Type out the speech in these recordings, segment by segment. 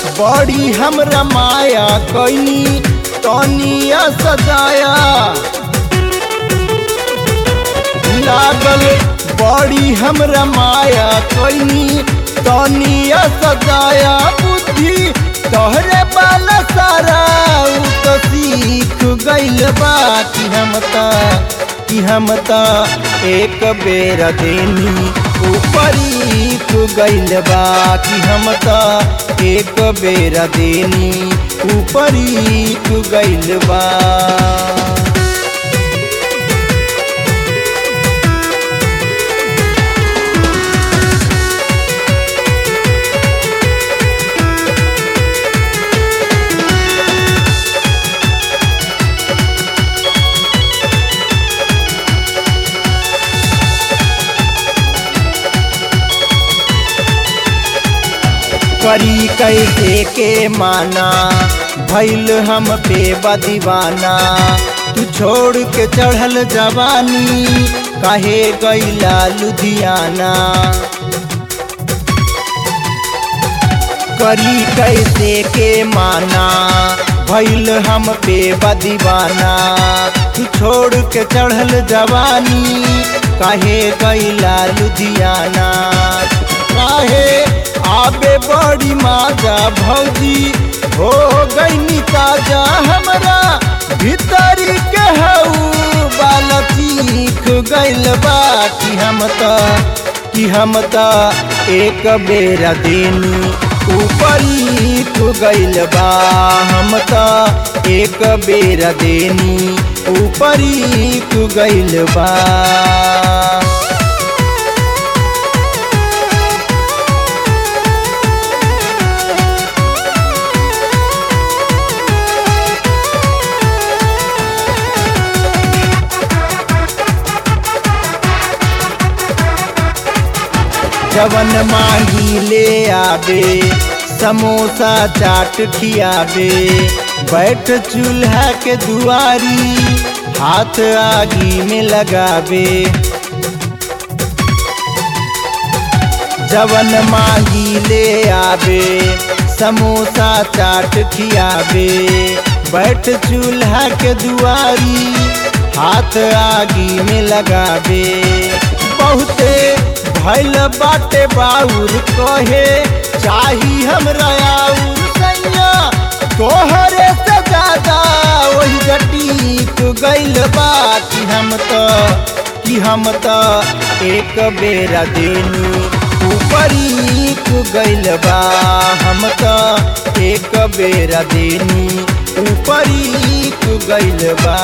बड़ी हमरा माया कैनी तनिया सजाया लागल बड़ी हमरा माया कैनी तनिया सजाया बुद्धि तोहरे बाला सारा उ तो सीख गइल बा कि हम ता कि हम ता एक बेर देनी ऊपरी तू गइल बा कि हम ता एक बेर देनी ऊपरी तू गइल बा करी कैसे के माना भैल हम पे बदीवाना तू छोड़ के चढ़ल जवानी काहे गैला लुधियाना करी कैसे के माना भैल हम पे बदीवाना तू छोड़ के चढ़ल जवानी काहे गैला लुधियाना काहे आबे बड़ी माजा भौजी हो गई ताजा हमरा भीतरी के हऊ बाल चीख गइल बा कि हम त कि हम त एक बेरा देनी ऊपरी तू गइल बा हम त एक बेरा देनी ऊपरी तू गइल बा जवन माही ले आबे समोसा चाट खियाबे बैठ चूल्हा के दुआरी हाथ आगी में लगाबे जवन माही ले आबे समोसा चाट खियाबे बैठ चूल्हा के दुआरी हाथ आगी में लगाबे बहुते भैल बाटे बाउर कहे चाही हमरा आउर सैया तोहरे से ज्यादा वही जटीक गइल बा कि हम त कि हम त एक बेरा देनी ऊपरी तू गइल बा हम त एक बेरा देनी ऊपरी तू गइल बा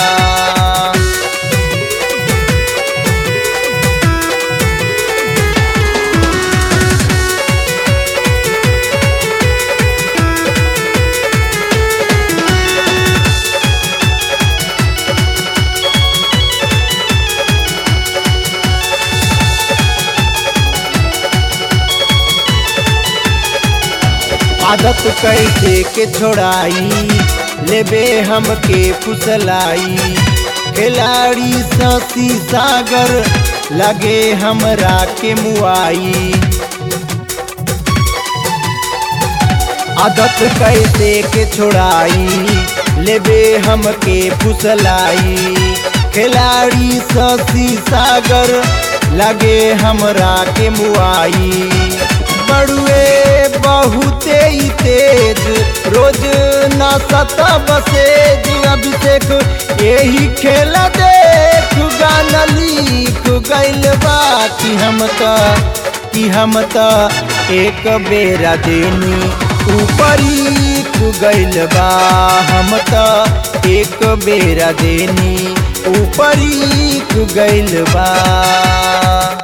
आदत कैसे के छोड़ाई लेबे हमके फुसलाई खिलाड़ी ससी सागर लगे हमरा के मुआई आदत कैसे के छोड़ाई लेबे हमके फुसलाई खिलाड़ी ससी सागर लगे हमरा के मुआई बड़ुए बहुते ही तेज रोज ना सता बसेज अभिषेक यही खेल देख गाना लिख गइल बा कि हम त कि हम त एक बेरा देनी ऊपरी तू गइल बा हम त एक बेरा देनी ऊपरी तू गइल बा